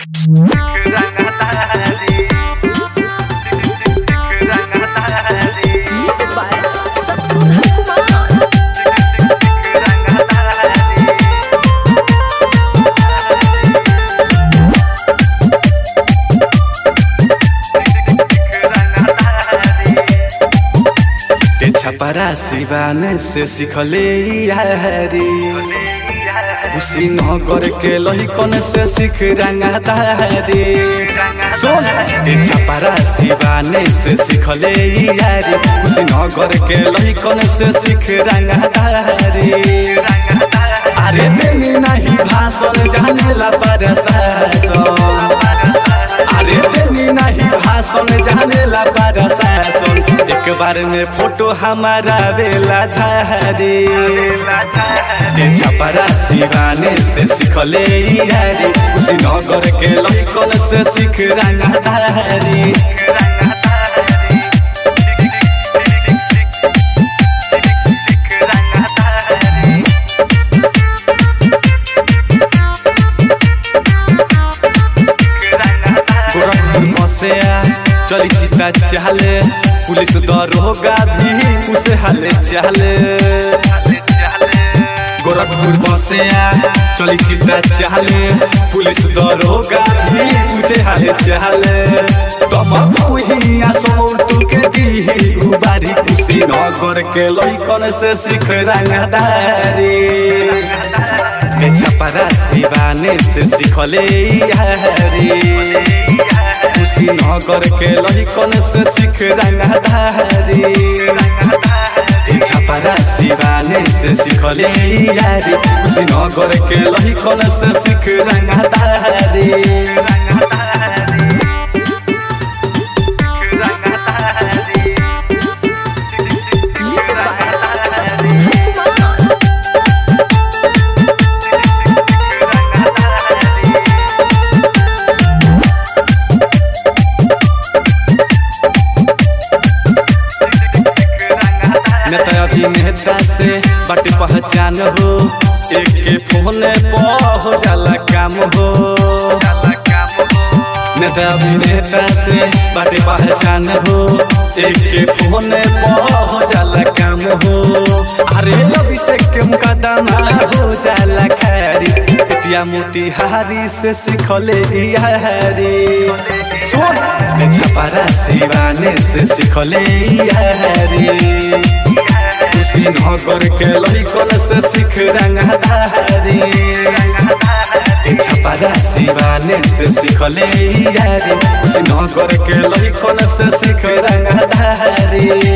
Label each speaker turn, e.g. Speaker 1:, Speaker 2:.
Speaker 1: Music by Satpura Kumar.
Speaker 2: ते छपरा सिवान से सिखले यारी खुशी न करके लहिकन से सीख रंगा तारी सुन ते छपरा सिवान से सिखले यारी खुशी न करके लहिकन से सीख रंगा तारी अरे देनी नहीं भाषण जानेला प्रशासन अरे देनी नहीं भाषण जानेला प्रशासन एक बार में फोटो हमारा बेला झारी ते छपरा सिवाने से सिखले यारी उसी नगर के लइकन से सीख रंगादारी गोरखपुर बसेया चली चिता चाले पुलिस दरोगा भी उसे हाले चाले गोरखपुर बसेया चली चिता चाले पुलिस दरोगा भी उसे हाले चाले तम कुहिया समौर के दी उबारी खुशी नगर के लइकन से सीख रंगदारी ते छपरा सिवाने से सिखले यारी खुशी नगर के लहिकन से सीख रंगदारी ते छपरा सिवाने से सिखले यारी खुशी नगर के लहिकन से सीख रंगदारी
Speaker 1: Music by Satpura Kumar.
Speaker 2: नेता अभिनेता से बाटी पहचान हो एक के फोन पर हो जाला काम हो नेता अभिनेता से बाटी पहचान हो एक के फोन पर हो जाला काम हो अरे अभिषेक के मुकदमा हो जाला खैरी इतिया मोतिहारी से सिखले यारी सुन ते छपरा सिवाने से सिखले यारी खुशी नगर के लइकन से सीख रंगदारी ते छपरा सिवाने से सिखले यारी खुशी नगर के लइकन से सीख रंगदारी